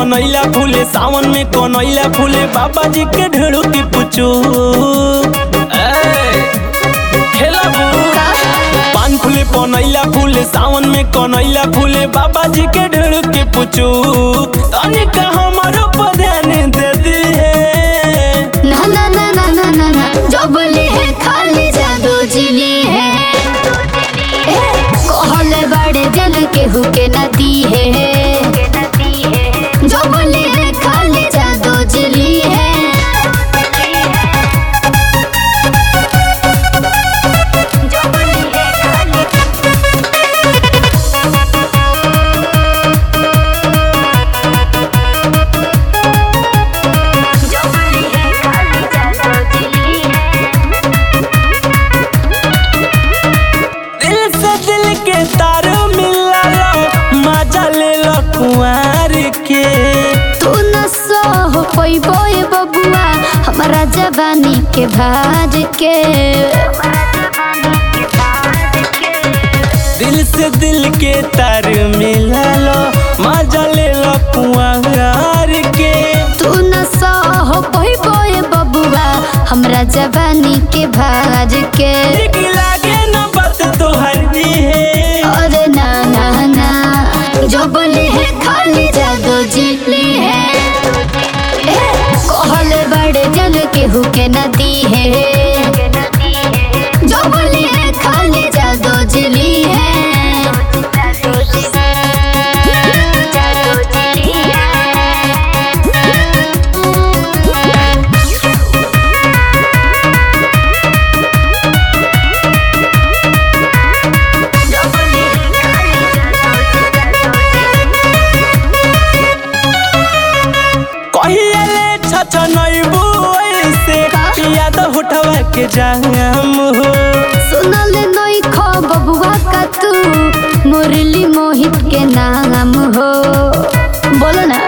कनैला फूले सावन में कनैला फूले बाबा जी के ढेड़ू की पुचू पान फूले पनैला फूले सावन में कनैला फूले बाबा जी के ढेड़ू की पुचू तनिका हमारो पर ध्यान दे दी है ना ना ना ना ना ना ना जो बोले है खाली जादू जिली है कहले बड़े जल के हुके नदी है जो बोले है खाली जादू जिली है जो बोले है खाली जो बोले है खाली जादू जिली है दिल से दिल के तार मिला लो मजा ले लो कुंवर के तू न सह पैबो ए बबुआ हमारा जवानी के भाज के दिल से दिल के तार मिला लो मजा ले लो कुंवर के तू न सह पैबो ए बबुआ हमरा जवानी के भाज के ठीक लागे न बात तो हरदी है अरे ना ना ना जो बोले है खाली जादू जिली है ए, कहले बड़े जल के हुके नदी है जो बोले है खाली जादू जिली है जादू जिली कहिए ले छछ नैबू ऐसे याद उठवा के जाम हो सुनल नई खो बबुआ का तू मुरली मोहित के नाम हो बोलो ना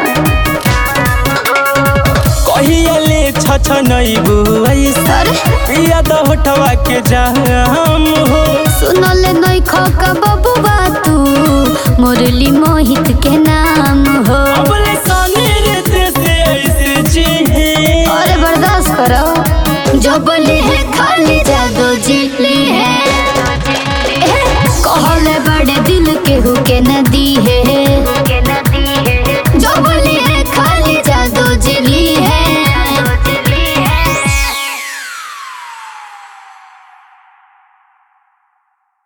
कहिए ले छछ नैबू ऐसे अरे याद उठवा के जाम हो सुनल नई खो का बबुआ तू मुरली मोहित के नाम हो अबले सानी रहते से ऐसे जी है अरे बर्दाश्त करो जो बोले है खाली जादू जिली है कहले बड़े दिल के हुके नदी है